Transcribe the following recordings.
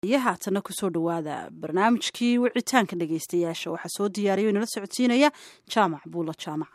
iyo haatana kusoo dhowaada barnaamijkii wicitaanka dhegeystayaasha waxaa soo diyaariya o inala socodsiinaya jaamac buulo jaamac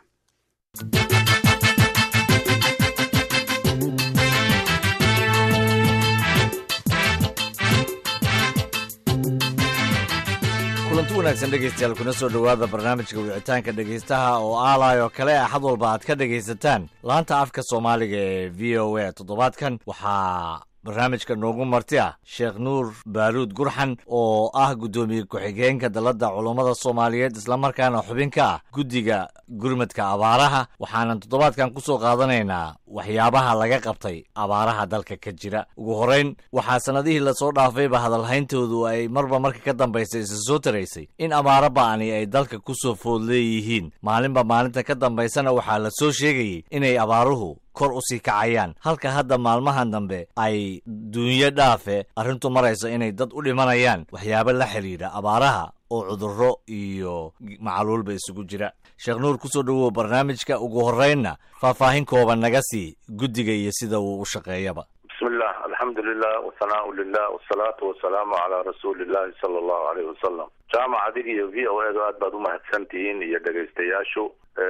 kulanti wanaagsan dhegeystayaal kuna soo dhowaada barnaamijka wicitaanka dhegeystaha oo aalay oo kale axad walba aad ka dhegaysataan laanta afka soomaaliga ee v o a toddobaadkan waxaa barnaamijka noogu marti ah sheekh nuur baaruud gurxan oo ah guddoomiye ku-xigeenka dalladda culummada soomaaliyeed islamarkaana xubin ka ah guddiga gurmadka abaaraha waxaanan toddobaadkan ku soo qaadanaynaa waxyaabaha laga qabtay abaaraha dalka ka jira ugu horrayn waxaa sannadihii lasoo dhaafayba hadalhayntoodu ay marba marka ka dambaysa isa soo taraysay in abaaro ba'ani ay dalka ku soo food leeyihiin maalinba maalinta ka dambaysana waxaa la soo sheegayey inay abaaruhu kor u sii kacayaan halka hadda maalmahan dambe ay duunyo dhaafe arrintu marayso inay dad u dhimanayaan waxyaabo la xidhiidha abaaraha oo cudurro iyo macaluulba isugu jira sheekh nuur kusoo dhowow barnaamijka ugu horraynna faahfaahin kooban naga sii guddiga iyo sida uu u shaqeeyaba bismillah alxamdu lilah wasanaau lilah wasalaatu wasalaamu calaa rasuuli illahi sala allahu aleyhi wasalam jaamac adig iyo v o edu aad baad umahadsan tihiin iyo dhegaystayaashu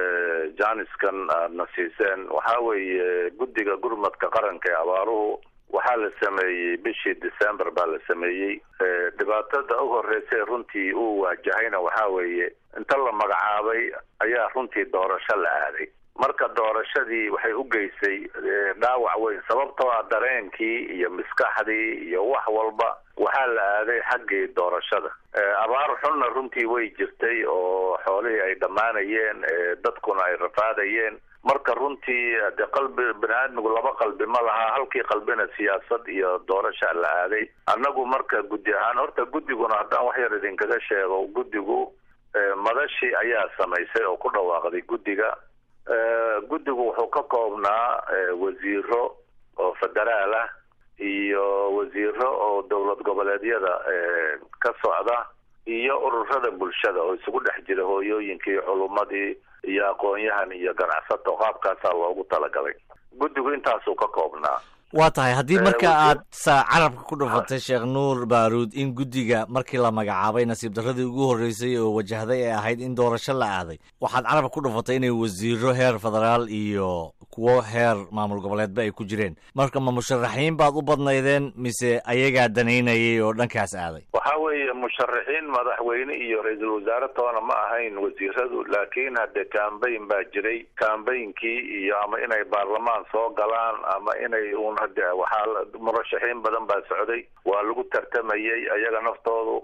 janiskan aadna siiseen waxaa weeye guddiga gurmadka qaranka ee abaaruhu waxaa la sameeyey bishii december baa la sameeyey dhibaatada u horreysay runtii uu waajahayna waxaa weeye inta la magacaabay ayaa runtii doorasho la aaday marka doorashadii waxay u geysay dhaawac weyn sababtoo ah dareenkii iyo maskaxdii iyo wax walba waxaa la aaday xaggii doorashada abaar xunna runtii way jirtay oo xoolihii ay dhammaanayeen dadkuna ay rafaadayeen marka runtii de qalbi bani aadmigu laba qalbi ma laha halkii qalbina siyaasad iyo doorasha la aaday annagu marka guddi ahaan horta guddiguna haddaan wax yar idinkaga sheego guddigu madashii ayaa samaysay oo ku dhawaaqday guddiga guddigu wuxuu ka koobnaa wasiiro oo federaal ah iyo wasiiro oo dowlad goboleedyada ka socda iyo ururada bulshada oo isugu dhex jira hooyooyinkii culummadii iyo aqoon-yahan iyo ganacsato qaabkaasaa loogu talagalay guddigu intaasuu ka koobnaa waa tahay haddii marka aad sa carabka ku dhufatay sheekh nuur baaruud in guddiga markii la magacaabay nasiib darradii ugu horreysay oo wajahday ee ahayd in doorasho la aaday waxaad carabka ku dhufatay inay wasiiro heer federaal iyo kuwo heer maamul goboleedba ay ku jireen marka ma musharaxiin baad u badnaydeen mise ayagaa danaynayay oo dhankaas aaday waxa weeye musharaxiin madaxweyne iyo ra-iisul wasaare toona ma ahayn wasiiradu laakiin hadde cambayn baa jiray cambaynkii iyo ama inay baarlamaan soo galaan ama inay un hade waxaa murashaxiin badan baa socday waa lagu tartamayay ayaga naftoodu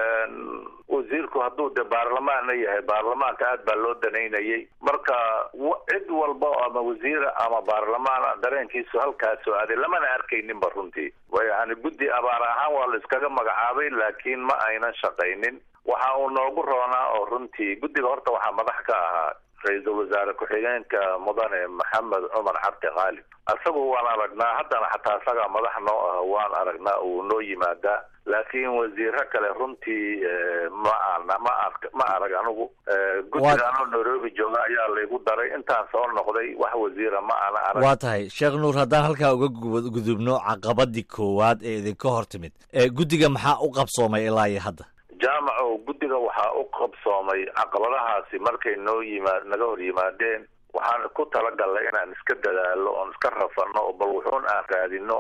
wasiirku hadduu de baarlamaanna yahay baarlamaanka aad baa loo danaynayay marka cid walba ama wasiira ama baarlamaana dareenkiisu halkaas soo aaday lamana arkayninba runtii yani guddi abaar ahaan waa la iskaga magacaabay laakiin ma aynan shaqaynin waxa uu noogu roonaa oo runtii guddiga horta waxaa madax ka ahaa ra-iisul wasaare ku-xigeenka mudane maxamed cumar cabdi khaalib isagu waan aragnaa haddana xataa isagaa madax noo ah waan aragnaa uu noo yimaadaa laakiin wasiiro kale runtii ma ana ma ar ma arag anigu guddiga anoo nairobi jooga ayaa laygu daray intaan soo noqday wax wasiira ma ana arag waa tahay sheekh nuur haddaan halkaa uga gudubno caqabadii koowaad ee idinka hor timid guddiga maxaa u qabsoomay ilaa iyo hadda jaamaco guddiga waxaa u qabsoomay caqabadahaasi markay noo yimaa naga hor yimaadeen waxaan ku talagalnay inaan iska dadaalo oon iska rafano bal wuxuun aan raadino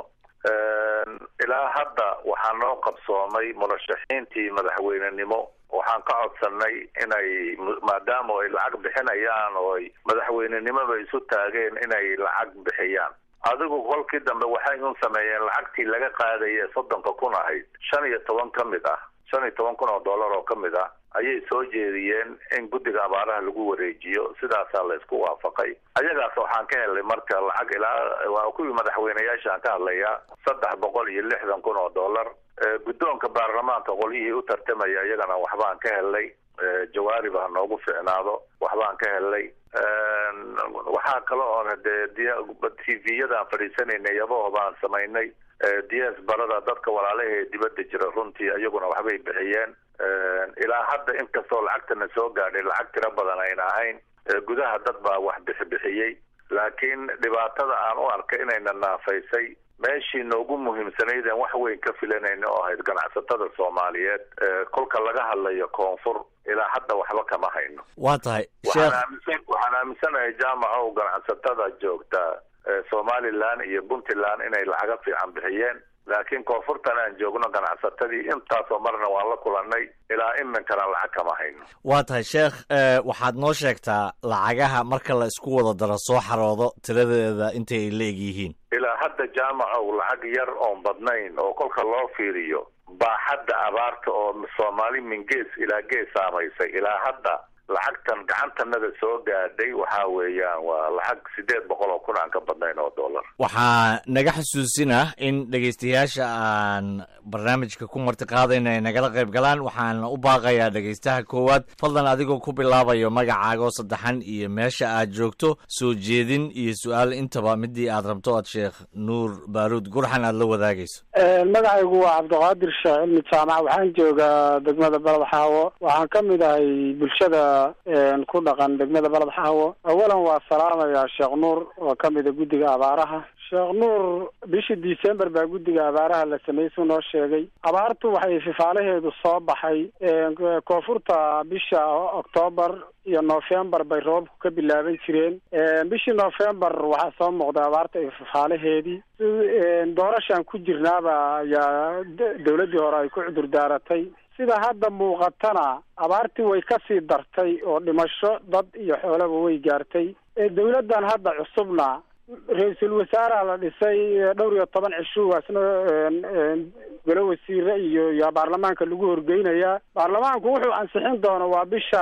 ilaa hadda waxaa noo qabsoomay murashaxiintii madaxweynenimo waxaan ka codsanay inay maadaama ay lacag bixinayaan oo ay madaxweynenimoba isu taageen inay lacag bixiyaan adigu kolkii dambe waxay un sameeyeen lacagtii laga qaadaya soddonka kun ahayd shan iyo toban ka mid ah shan iyo toban kun oo dollar oo ka mid ah ayay soo jeediyeen in guddiga abaaraha lagu wareejiyo sidaasaa la isku waafaqay ayagaas waxaan ka helnay marka lacag ilaa waa kuwii madaxweyneyaashaan ka hadlayaa saddex boqol iyo lixdan kun oo dollar guddoonka baarlamaanka qolyihii u tartamaya iyagana waxbaan ka helnay jawaarib ha noogu ficnaado waxbaan ka helnay waxaa kale oon hadee t v-yadaan fadhiisanaynay yabaho baan samaynay ds barada dadka walaalaha ee dibadda jira runtii iyaguna waxbay bixiyeen ilaa hadda inkastoo lacagtana soo gaadhay lacag tiro badan ayna ahayn gudaha dad baa wax bixibixiyey laakiin dhibaatada aan u arkay inayna naafaysay meeshii noogu muhiimsanayd aan wax weyn ka filanayna oo ahayd ganacsatada soomaaliyeed kolka laga hadlayo koonfur ilaa hadda waxba kama hayno waa tahay waxaan aaminsan waxaan aaminsanahay jaamacow ganacsatada joogta somalilan iyo puntland inay lacaga fiican bixiyeen laakiin koonfurtan aan joogno ganacsatadii intaasoo marna waan la kulanay ilaa iminkana lacag kama hayno waa tahay sheekh waxaad noo sheegtaa lacagaha marka la isku wada daro soo xaroodo tiradeeda intay ay la eg yihiin ilaa hadda jaamacow lacag yar oon badnayn oo kolka loo fiiriyo baaxadda abaarta oo soomaali min gees ilaa gees saamaysay ilaa hadda lacagtan gacantanada soo gaadhay waxa weeyaan waa lacag siddeed boqol oo kun aan ka badnayn oo dollar waxaa naga xusuusinah in dhegaystayaasha aan barnaamijka ku marti qaadayna ay nagala qayb galaan waxaan u baaqayaa dhegaystaha koowaad fadlan adigoo ku bilaabayo magacaagoo saddexan iyo meesha aad joogto soo jeedin iyo su-aal intaba midii aad rabto aad sheekh nuur baaruud gurxan aad la wadaagayso magacaygu waa cabdiqaadir sheekh cilmi jaamac waxaan joogaa degmada balad xaawo waxaan ka mid ahay bulshada ku dhaqan degmada balad xaawo awalan waa salaamayaa sheekh nuur oo ka mida guddiga abaaraha sheekh nuur bishii december baa guddiga abaaraha la sameeyey suu noo sheegay abaartu waxay fifaalaheedu soo baxay koonfurta bisha octoobar iyo novembar bay roobku ka bilaaban jireen bishii novembar waxaa soo muuqday abaarta iyo fifaalaheedii doorashaan ku jirnaaba ayaa dawladdii hore ay ku cudur daaratay sida hadda muuqatana abaartii way kasii dartay oo dhimasho dad iyo xoolaba way gaartay dawladdan hadda cusubna ra-iisul wasaaraha la dhisay dhowr iyo toban cishuwaasna golo wasiire iyo iyo baarlamaanka lagu horgeynayaa baarlamaanku wuxuu ansixin doono waa bisha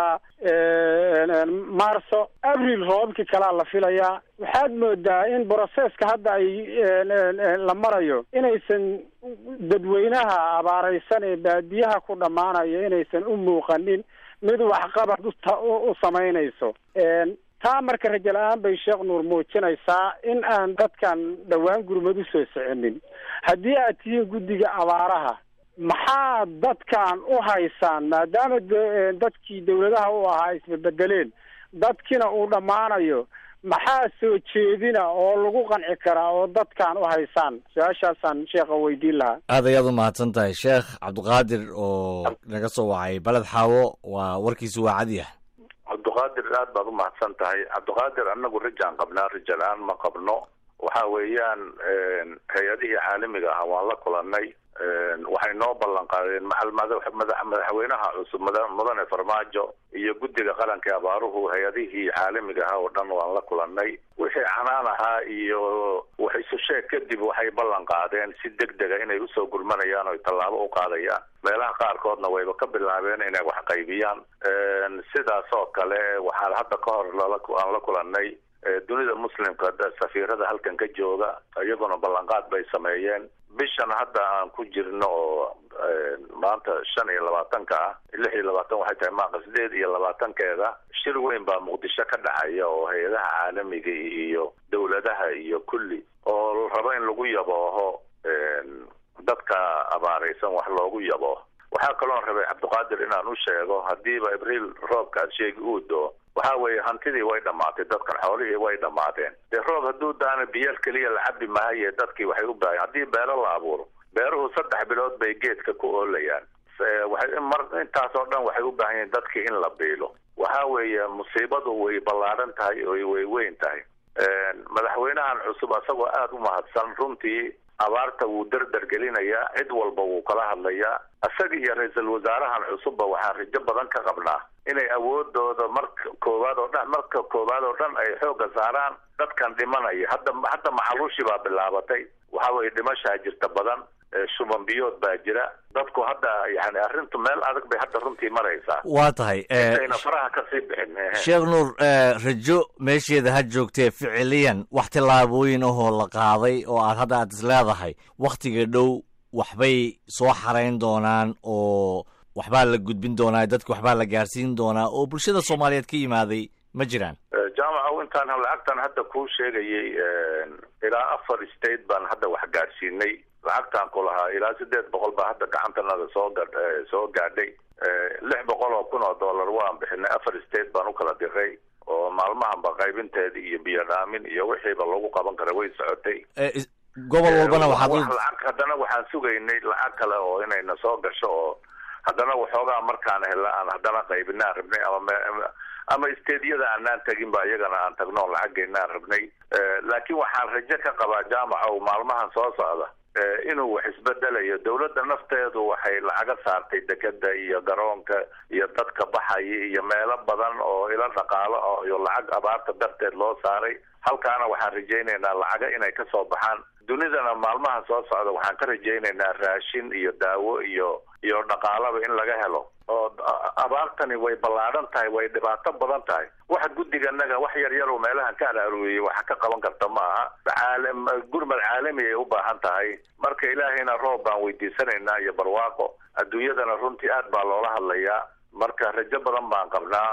marso abril roobabkii kalaa la filayaa waxaad moodaa in broseska hadda ay la marayo inaysan dadweynaha abaaraysan ee baadiyaha ku dhammaanaya inaysan u muuqanin mid waxqabad u samaynayso taa marka rajo la-aan bay sheekh nuur muujinaysaa in aan dadkan dhowaan gurmad u soo soconin haddii aad tihiin guddiga abaaraha maxaa dadkan u haysaan maadaama dadkii dawladaha u ahaa isbabedeleen dadkiina uu dhammaanayo maxaa soo jeedina oo lagu qanci karaa oo dadkan u haysaan su-aashaasaan sheekha weydiin lahaa aad ayaad u mahadsan tahay sheekh cabdiqaadir oo naga soo wacay baled xaawo waa warkiisu waa cadyah cabdiqaadir aad baad umahadsan tahay cabdiqaadir anagu rajaan qabnaa raja la-aan ma qabno waxa weeyaan hay-adihii caalamiga ah waan la kulanay waxay noo ballan qaadeen madaxweynaha cusub mudane farmaajo iyo guddiga qaranka ee abaaruhu hay-adihii caalamiga ah oo dhan waan la kulanay wixii canaan ahaa iyo wax isu sheeg kadib waxay ballan qaadeen si deg dega inay usoo gurmanayaan oo tallaabo u qaadayaan meelaha qaarkoodna wayba ka bilaabeen inay wax qaybiyaan sidaas oo kale waxaan hadda ka hor aan la kulanay dunida muslimka safiirada halkan ka jooga iyaguna ballanqaad bay sameeyeen bishan hadda aan ku jirno oo maanta shan iyo labaatanka ah lix iyo labaatan waxay tahay maaqa sideed iyo labaatankeeda shir weyn baa muqdisho ka dhacaya oo hay-adaha caalamiga iyo dawladaha iyo kulli oo rabo in lagu yabooho dadka abaaraysan wax loogu yabooho waxaa kaloon rabay cabdiqaadir inaan u sheego haddiiba abriil roobka aad sheegi uu doo waxa weeye hantidii way dhammaatay dadkan xoolihii way dhammaadeen dee roob hadduu daana biyaal keliya la cabi mahaye dadkii waxay u baahan haddii beero la abuuro beeruhu saddex bilood bay geedka ku oolayaan waxay mar intaas oo dhan waxay u baahan yihiin dadkii in la biilo waxa weeye musiibadu way ballaaran tahay oo way weyn tahay madaxweynahan cusub asagoo aada u mahadsan runtii abaarta wuu dardar gelinayaa cid walba wuu kala hadlayaa isaga iyo ra-iisul wasaarahan cusubba waxaan rajo badan ka qabnaa inay awoodooda marka koowaad oo dhan marka koowaad oo dhan ay xoogga saaraan dadkan dhimanaya hadda hadda macaluushii baa bilaabatay waxa weye dhimashaa jirta badan shuban biyood baa jira dadku hadda yani arrintu meel adag bay hadda runtii maraysaa waa tahay intayna faraha kasii bixin sheekh nuur rajo meesheeda ha joogtee ficiliyan wax tillaabooyin ahoo la qaaday oo aad hadda aad is leedahay wakhtiga dhow waxbay soo xarayn doonaan oo waxbaa la gudbin doonaa dadka waxbaa la gaarsiin doonaa oo bulshada soomaaliyeed ka yimaaday ma jiraan jaamaca intaan lacagtan hadda kuu sheegayay ilaa afar state baan hadda wax gaadhsiinay lacagtaan ku lahaa ilaa sideed boqol baa hadda gacantanada soo ga soo gaadhay lix boqol oo kun oo dollar waan bixinay afar state baan u kala diray oo maalmahanba qaybinteeda iyo biyo dhaamin iyo wixiiba lagu qaban kara way socotay gobol walbana waxaad wax lacag haddana waxaan sugaynay lacag kale oo inayna soo gasho oo haddana waxoogaa markaan hela aan haddana qaybinaan rabnay ama ama stediyada aanaan tegin ba iyagana aan tagno o lacaggeynaan rabnay laakiin waxaan rajo ka qabaa jaamaca o maalmahan soo socda inuu wax isbedelayo dawladda nafteedu waxay lacaga saartay dekeda iyo garoonka iyo dadka baxaya iyo meelo badan oo ilo dhaqaalo oo iyo lacag abaarta darteed loo saaray halkaana waxaan rajaynaynaa lacaga inay kasoo baxaan dunidana maalmaha soo socda waxaan ka rajaynaynaa raashin iyo daawo iyo iyo dhaqaalaba in laga helo oo abaartani way ballaadhan tahay way dhibaato badan tahay waxa guddiganaga wax yar yar oo meelahan ka araarueyey waxa ka qaban karta ma aha caalam gurmad caalami ay u baahan tahay marka ilaahayna roob baan weydiisanaynaa iyo barwaaqo adduunyadana runtii aad baa loola hadlayaa marka rajo badan baan qabnaa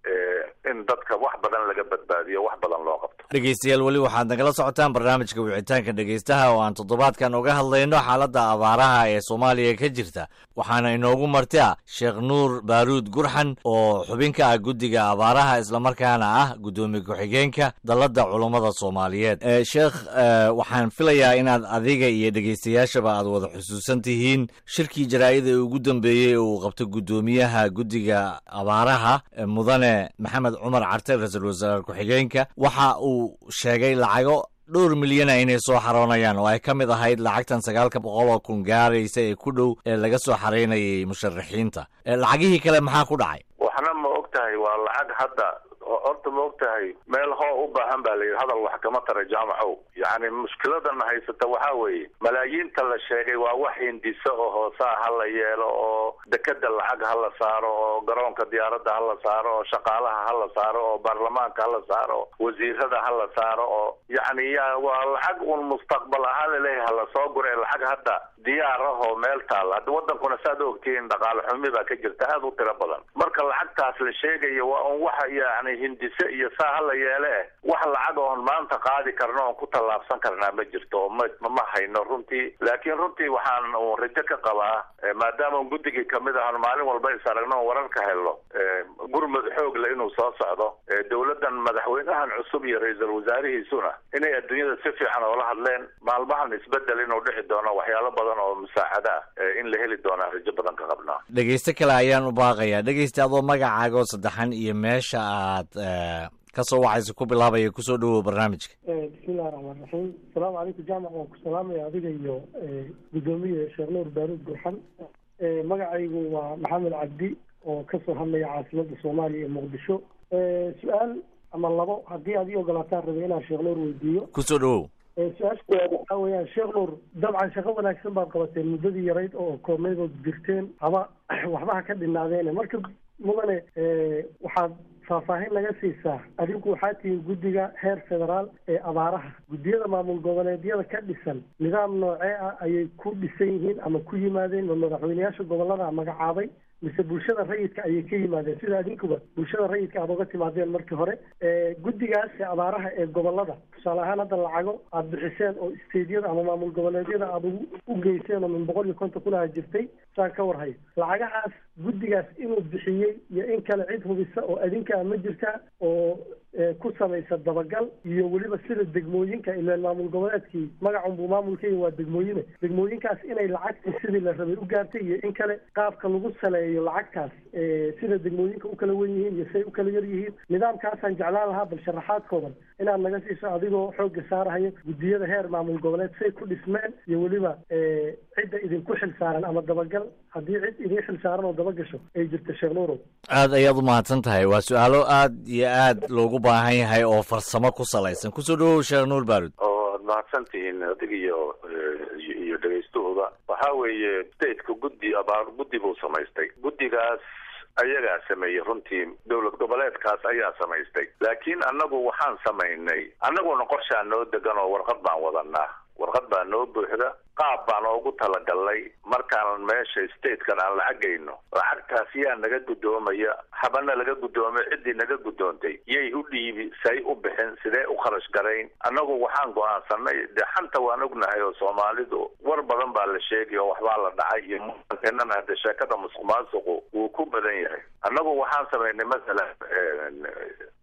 in dadka wax badan laga badbaadiyo wax badan loo qabto dhegeystayaal weli waxaad nagala socotaan barnaamijka wicitaanka dhegeystaha oo aan toddobaadkan uga hadlayno xaaladda abaaraha ee soomaaliya ka jirta waxaana inoogu marti ah sheekh nuur baaruud gurxan oo xubin ka ah guddiga abaaraha islamarkaana ah guddoomiye ku-xigeenka dalladda culummada soomaaliyeed sheekh waxaan filayaa inaad adiga iyo dhegeystayaashaba aad wada xusuusan tihiin shirkii jaraa'ida ee ugu dambeeyey uu qabto guddoomiyaha guddiga abaaraha mudane maxamed cumar carte ra-iisul wasaare ku-xigeenka waxa uu sheegay lacago dhowr milyana inay soo xaroonayaan oo ay ka mid ahayd lacagtan sagaalka boqol oo kun gaaraysa ee ku dhow ee laga soo xaraynayay musharaxiinta lacagihii kale maxaa ku dhacay waxna ma og tahay waa lacag hadda horta ma og tahay meel hoo u baahan baa layidhi hadal wax kama tara jaamacow yacni mushkiladana haysata waxaa weeye malaayiinta la sheegay waa wax hindiso oo hoosaa ha la yeelo oo dekeda lacag ha la saaro oo garoonka diyaaradda ha la saaro oo shaqaalaha ha la saaro oo baarlamaanka ha la saaro wasiirada ha la saaro oo yacni ya waa lacag un mustaqbal ahaan laleeyahay hala soo gure lacag hadda diyaar ah oo meel taalla hadda wadankuna saad ogtihiin dhaqaale xumi baa ka jirta aada u tiro badan marka lacagtaas la sheegayo waa un waxa yani hindise iyo saa hala yeele eh wax lacag oon maanta qaadi karno oon ku tallaabsan karnaa ma jirto oo ma ma hayno runtii laakiin runtii waxaan un rajo ka qabaa maadaama un guddigii kamid ahan maalin walba is aragno on wararka helno gurmud xoog le inuu soo socdo dowladdan madaxweynahan cusub iyo ra-iisul wasaarihiisuna inay adduunyada si fiican oola hadleen maalmahan isbedel inuu dhici doono waxyaalo badan oo musaacada ah in la heli doonaa rajo badan ka qabnaa dhegeyste kale ayaan u baaqayaa dhegeyste adoo magacaaga oo saddexan iyo meesha aad kasoo waxayse ku bilaabaya kusoo dhawow barnaamijka bismillahi raxmaan raxiim asalaamu calaykum jaamac waan ku salaamaya adiga iyo guddoomiye sheekh nuur baaruud gurxan magacaygu waa maxamed cabdi oo kasoo hadlaya caasimadda soomaaliya ee muqdisho su-aal ama labo haddii aad ii ogolaataan rabay inaan sheekh nuur weydiiyo kusoo dhawow su-aasha koowaad waxaa weeyaan sheekh nuur dabcan shaqo wanaagsan baad qabateen muddadii yarayd oo koobnaydood jirteen ama waxba ha ka dhinaadeene marka mudane waxaad faahfaahin naga siisaa adinku waxaa tihiin guddiga heer federaal ee abaaraha guddiyada maamul goboleedyada ka dhisan nidaam noocee ah ayay ku dhisan yihiin ama ku yimaadeen ma madaxweyneyaasha gobolada magacaabay mise bulshada rayidka ayay ka yimaadeen sida adinkuba bulshada rayidka aad uga timaadeen markii hore guddigaas abaaraha ee gobolada tusaale ahaan hadda lacago aada bixiseen oo isteedyada ama maamul goboleedyada aada u geyseen oo min boqol iyo konton kunaha jirtay saan ka warhayo lacagahaas guddigaas inuu bixiyey iyo in kale cid hubisa oo adinkaa ma jirta oo ku samaysa dabagal iyo weliba sida degmooyinka ilaan maamul goboleedkii magacunbuu maamulkeyga waa degmooyine degmooyinkaas inay lacagtii sidii la rabay u gaartay iyo in kale qaabka lagu saleeyo lacagtaas sida degmooyinka u kala wen yihiin iyo say u kala yar yihiin nidaamkaasaan jeclaan lahaa bal sharaxaadkoodan inaad naga siiso adigoo xoogga saarahayo guddiyada heer maamul goboleed say ku dhismeen iyo weliba cidda idinku xil saaran ama dabagal haddii cid idin xil saaran oo dabagasho ay jirto sheekh nuurow aad ayaad u mahadsan tahay waa su-aalo aad iyo aad loogu baahan yahay oo farsamo ku salaysan kusoo dhawow sheekh nuur baarud oo ad mahadsan tihiin adig iyo iyo dhagaystahooda waxaa weeye stateka guddi abaar guddi buu samaystay guddigaas ayagaa sameeyey runtii dowlad goboleedkaas ayaa samaystay laakiin annagu waxaan samaynay annaguna qorshaa noo degan oo warqad baan wadanaa warqad baa noo buuxda qaab baan oogu talagalnay markaan meesha statekan aan lacagayno lacagtaas yaa naga guddoomaya habana laga guddoomay ciddii naga guddoontay yay u dhiibi say u bixin sidee u kharash garayn annagu waxaan go-aansanay dee xanta waan ognahay oo soomaalidu war badan baa la sheegay oo waxbaa la dhacay iyo muankeennana hadde sheekada musuq maasuqu wuu ku badan yahay annagu waxaan samaynay masalan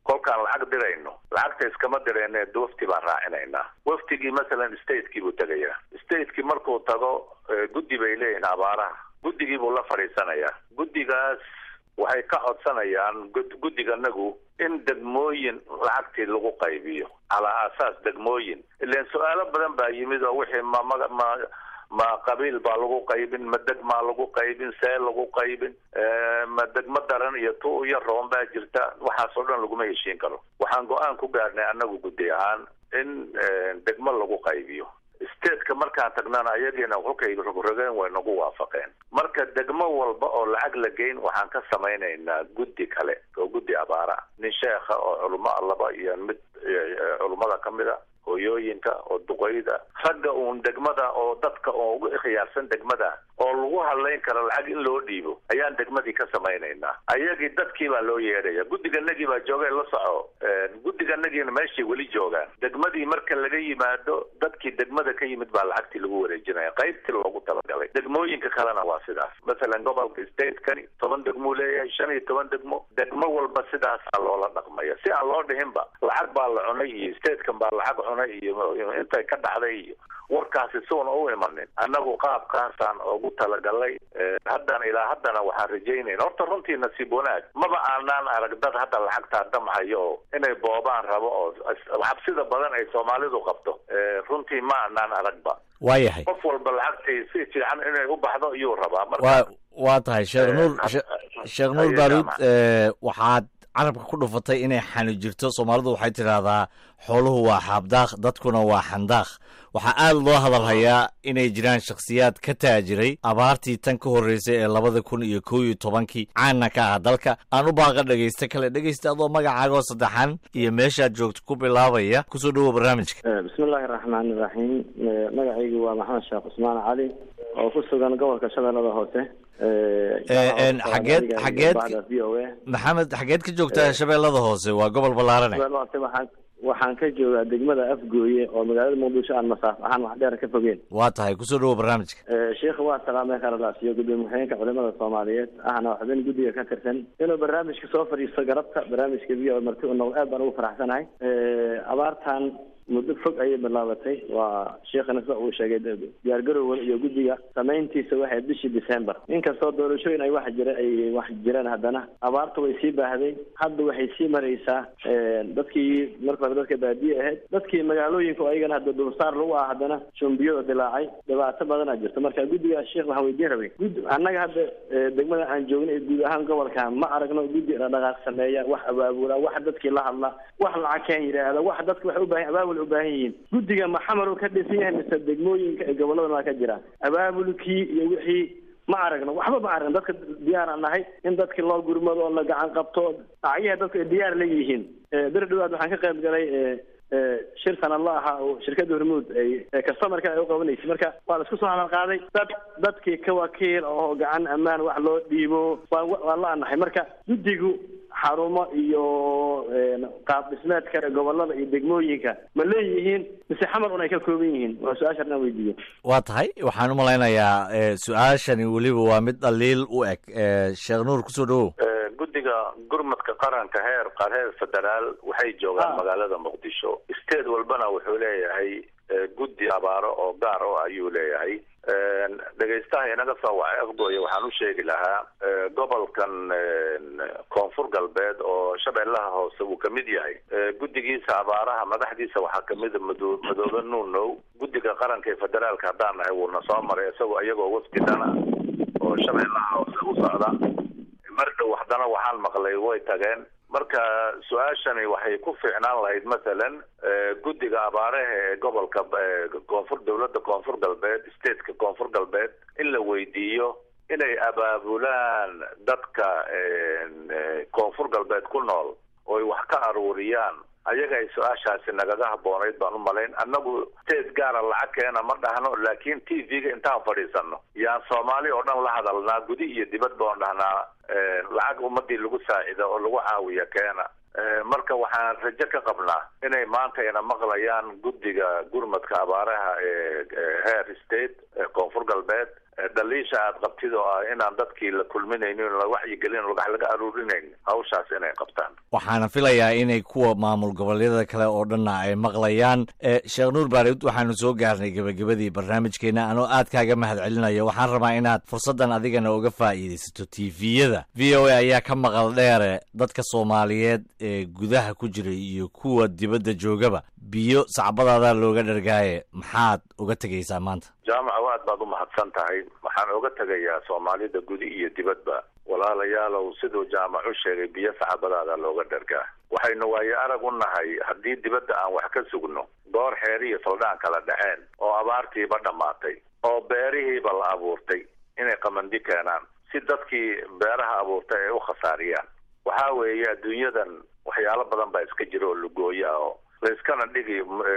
kolkaan lacag dirayno lacagta iskama dirayne wafti baan raacinaynaa waftigii masalan statekii buu tegayaa statekii markuu tago guddi bay leeyihin abaaraha guddigii buu la fadhiisanayaa guddigaas waxay ka codsanayaan guddiganagu in degmooyin lacagtii lagu qaybiyo calaa aasaas degmooyin ilan su-aalo badan baa yimid oo wixii ma ma ma ma qabiil baa lagu qaybin ma degmaa lagu qaybin see lagu qaybin ma degmo daran iyo tu iyo roon baa jirta waxaas oo dhan laguma heshiin karo waxaan go-aan ku gaarnay annagu guddi ahaan in degmo lagu qaybiyo stateka markaan tagnana ayagiina kolkay rogrogeen way nagu waafaqeen marka degmo walba oo lacag la geyn waxaan ka samaynaynaa guddi kale oo guddi abaara nin sheekha oo culamo laba iyo mid culummada ka mid a hooyooyinka oo duqeyda ragga uun degmada oo dadka oo ugu ikhyaarsan degmada oo lagu hadlayn karo lacag in loo dhiibo ayaan degmadii ka samaynaynaa ayagii dadkii baa loo yeedhaya guddiganagii baa joogay la soco guddiganagiina meeshay weli joogaan degmadii marka laga yimaado dadkii degmada ka yimid baa lacagtii lagu wareejinaya qaybtii loogu talagalay degmooyinka kalena waa sidaas masalan gobolka statekani toban degmuu leeyahay shan iyo toban degmo degmo walba sidaasaa loola dhaqmaya si aan loo dhihinba lacag baa la cunay iyo statekan baa lacag cunay iyo intay ka dhacday iyo warkaasi suuna u imanin annagu qaabkaasaan ugu talagalay haddana ilaa haddana waxaan rajaynayna horta runtii nasiib wanaag maba aanaan arag dad hadda lacagtaa damhayo oo inay boobaan rabo oo xabsida badan ay soomaalidu qabto runtii ma aanaan aragba waayahay qof walba lacagtii si fiican inay u baxdo iyuu rabaa wa marka waa tahay sheekh nuur sheekh nuur baaruud waxaad carabka ku dhufatay inay xani jirto soomaalidu waxay tidhaahdaa xooluhu waa xaabdaaq dadkuna waa xandaaq waxaa aada loo hadal hayaa inay jiraan shakhsiyaad ka taajiray abaartii tan ka horreysay ee labada kun iyo kow iyo tobankii caana ka ah dalka aan u baaqa dhegaysta kale dhegaysta adoo magacaagoo saddexan iyo meeshaad joogto ku bilaabaya kusoo dhawow barnaamijka bismi illaahi raxmaani iraxiim magacaygu waa maxamed sheekh cusmaan cali oo ku sugan gobolka shabeellada hoose xageed xageed v o a maxamed xageed ka joogtaa shabeellada hoose waa gobol ballaarane shabeellada hoose waxaan waxaan ka joogaa degmada afgooye oo magaalada muqdisho aan masaafo ahaan wax dheer ka fogeen waa tahay kusoo dhawow barnaamijka sheikha waa salaamay kharadaas iyo gudoomiye ku-xigeenka culimada soomaaliyeed ahna xubin guddiga ka tirsan inuu barnaamijka soo fadhiisto garabta barnaamijka v o marti u noqdo aad baan ugu faraxsanahay abaartan muddo fog ayay bilaabatay waa sheekhana sida uu sheegay diyaargarowga iyo guddiga samayntiisa waxay bishii december inkastoo doorashooyin ay wax jira ay wax jireen haddana abaarta way sii baahday hadda waxay sii maraysaa dadkii marka hore dadka baadiye ahayd dadkii magaalooyinka oo ayagana hadda dulsaar lagu ah haddana shumbiyada dilaacay dhibaato badanaa jirta marka guddiga sheekh waxaan weydiin rabay gud annaga hadda degmada aan joogna ee guud ahaan gobolka ma aragno guddi dhaqdhaqaaq sameeya wax abaabula wax dadkii la hadla wax lacag keen yidhaahda wax dadka waxay u baahan abaabul u baahan yihiin guddiga maxamar uu ka dhisan yahay mise degmooyinka ee gobolladan waa ka jira abaabulkii iyo wixii ma aragno waxba ma aragno dadka diyaar aan nahay in dadkii loo gurmado oo la gacan qabto acyaha dadku ay diyaar la yihiin beri dhawaad waxaan ka qayb galay shir sanadla ahaa oo shirkadda hormuud ay customerka ay u qabanaysay marka waa la isku soo hadal qaaday dad dadkii ka wakiil oo gacan ammaan wax loo dhiibo waa waan la anahay marka guddigu xarumo iyo qaab dhismeed kale gobolada iyo degmooyinka ma leeyihiin mise xamar un ay ka kooban yihiin waa su-aasha inaan weydiiyo waa tahay waxaan u malaynayaa su-aashani weliba waa mid dhaliil u eg sheekh nuur kusoo dhawow guddiga gurmadka qaranka heer heer federaal waxay joogaan magaalada muqdisho state walbana wuxuu leeyahay guddi abaaro oo gaar o ayuu leeyahay dhegaystaha inaga soo wacay afgooye waxaan u sheegi lahaa gobolkan koonfur galbeed oo shabeellaha hoose uu kamid yahay guddigiisa abaaraha madaxdiisa waxaa kamida mado madoobe nuunow guddiga qaranka ee federaalka haddaan nahay wuuna soo maray isagoo iyagoo wafdidana oo shabeellaha hoose u socda mar dhow haddana waxaan maqlay way tageen marka su-aashani waxay ku fiicnaan lahayd masalan guddiga abaaraha ee gobolka koonfur dowladda koonfur galbeed stateka koonfur galbeed in la weydiiyo inay abaabulaan dadka koonfur galbeed ku nool ooy wax ka aruuriyaan ayaga ay su-aashaasi nagaga habboonayd baan u malayn annagu state gaara lacag keena ma dhahno laakiin t v-ga intaan fadhiisano yaan soomaali oo dhan la hadalnaa gudi iyo dibad baan dhahnaa lacag ummadii lagu saacida oo lagu caawiya keena marka waxaan rajo ka qabnaa inay maanta ina maqlayaan guddiga gurmadka abaaraha ee heer state ee koonfur galbeed dhaliisha aad qabtid oo ah inaan dadkii la kulminaynin la wacyigelin lagax laga aruurinayn hawshaas inay qabtaan waxaana filayaa inay kuwa maamul goboleedyada kale oo dhanna ay maqlayaan sheekh nuur baarid waxaanu soo gaarnay gebagabadii barnaamijkeena anoo aad kaaga mahad celinayo waxaan rabaa inaad fursaddan adigana uga faa'iidaysato tviyada v o a ayaa ka maqal dheere dadka soomaaliyeed ee gudaha ku jira iyo kuwa dibadda joogaba biyo sacbadaadaa looga dhargaaye maxaad uga tegaysaa maanta jaamaca aad baad u mahadsan tahay waxaan oga tegayaa soomaalida gudi iyo dibadba walaalayaalow siduu jaamac u sheegay biyo sacbadaada looga dhargaa waxaynu waayo arag u nahay haddii dibadda aan wax ka sugno goor xeer iyo saldhaan kala dhaceen oo abaartiiba dhammaatay oo beerihiiba la abuurtay inay qamandi keenaan si dadkii beeraha abuurtay ay u khasaariyaan waxaa weeye adduunyadan waxyaalo badan baa iska jira oo lugooya oo layskana dhigi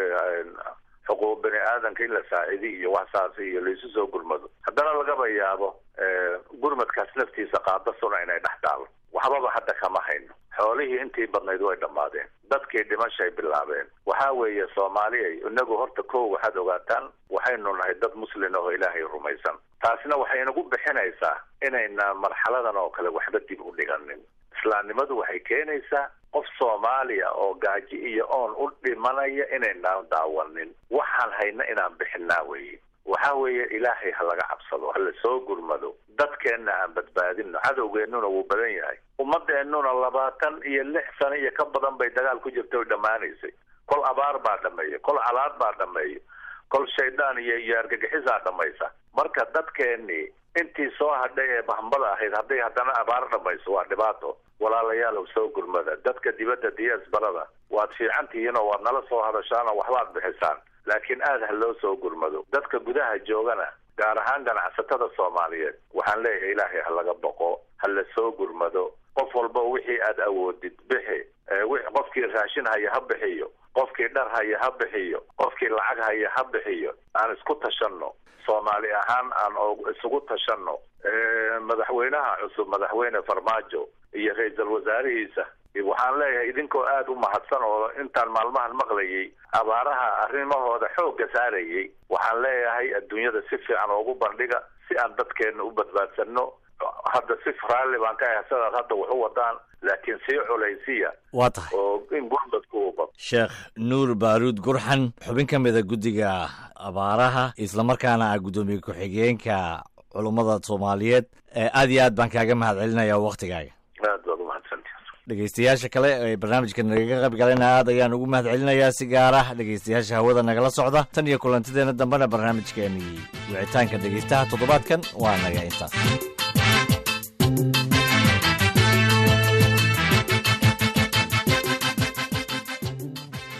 xuquuq bani aadanka in la saacidi iyo waxsaas iyo laysu soo gurmado haddana lagaba yaabo gurmadkaas laftiisa qaadasuna inay dhex taalo waxbaba hadda kama hayno xoolihii intii badnayd way dhammaadeen dadkii dhimashay bilaabeen waxaa weeye soomaaliya inagu horta kow waxaad ogaataan waxaynu nahay dad muslin oo ilaahay rumaysan taasina waxay inagu bixinaysaa inayna marxaladan oo kale waxba dib u dhiganin islaamnimadu waxay keenaysaa qof soomaaliya oo gaaji iyo oon u dhimanaya inaynaan daawanin waxaan hayna inaan bixinaa weye waxa weeye ilaahay ha laga cabsado ha la soo gurmado dadkeenna aan badbaadino cadowgeennuna wuu badan yahay ummadeennuna labaatan iyo lix sano iyo ka badan bay dagaal ku jirtay oy dhammaanaysay kol abaar baa dhameeya kol calaad baa dhameeya kol shaydaan iyo iyo argagixisaa dhamaysa marka dadkeennii intii soo hadhay ee bahambada ahayd hadday haddana abaar dhamayso waa dhibaato walaalayaalow soo gurmada dadka dibadda diyaasbarada waad fiican tihiin oo waad nala soo hadashaan oo waxbaad bixisaan laakiin aada ha loo soo gurmado dadka gudaha joogana gaar ahaan ganacsatada soomaaliyeed waxaan leeyahay ilaahay ha laga boqo ha la soo gurmado qof walba wixii aad awoodid bixi qofkii raashin haya ha bixiyo qofkii dhar haya ha bixiyo qofkii lacag haya ha bixiyo aan isku tashanno soomaali ahaan aan isugu tashanno madaxweynaha cusub madaxweyne farmaajo iyo ra-iisul wasaarihiisa waxaan leeyahay idinkoo aada u mahadsan oo intaan maalmahan maqlayay abaaraha arrimahooda xoogga saarayay waxaan leeyahay adduunyada si fiican oogu bandhiga si aan dadkeena u badbaadsanno hadda si raalli baan ka ahay sidaad hadda wax u wadaan laakiin sii culaysiya waa tahay oo in gurmadku u bad sheekh nuur baaruud gurxan xubin ka mida guddiga abaaraha islamarkaana ah guddoomiye ku-xigeenka culummada soomaaliyeed aad iyo aad baan kaaga mahad celinaya waktigaaga aad baad umahadsanti dhegeystayaasha kale ee barnaamijka nagaga qayb galayna aad ayaan ugu mahad celinayaa si gaar ah dhegeystayaasha hawada nagala socda tan iyo kulantideena dambena barnaamijkeenii wicitaanka dhegeystaha toddobaadkan waa naga intaas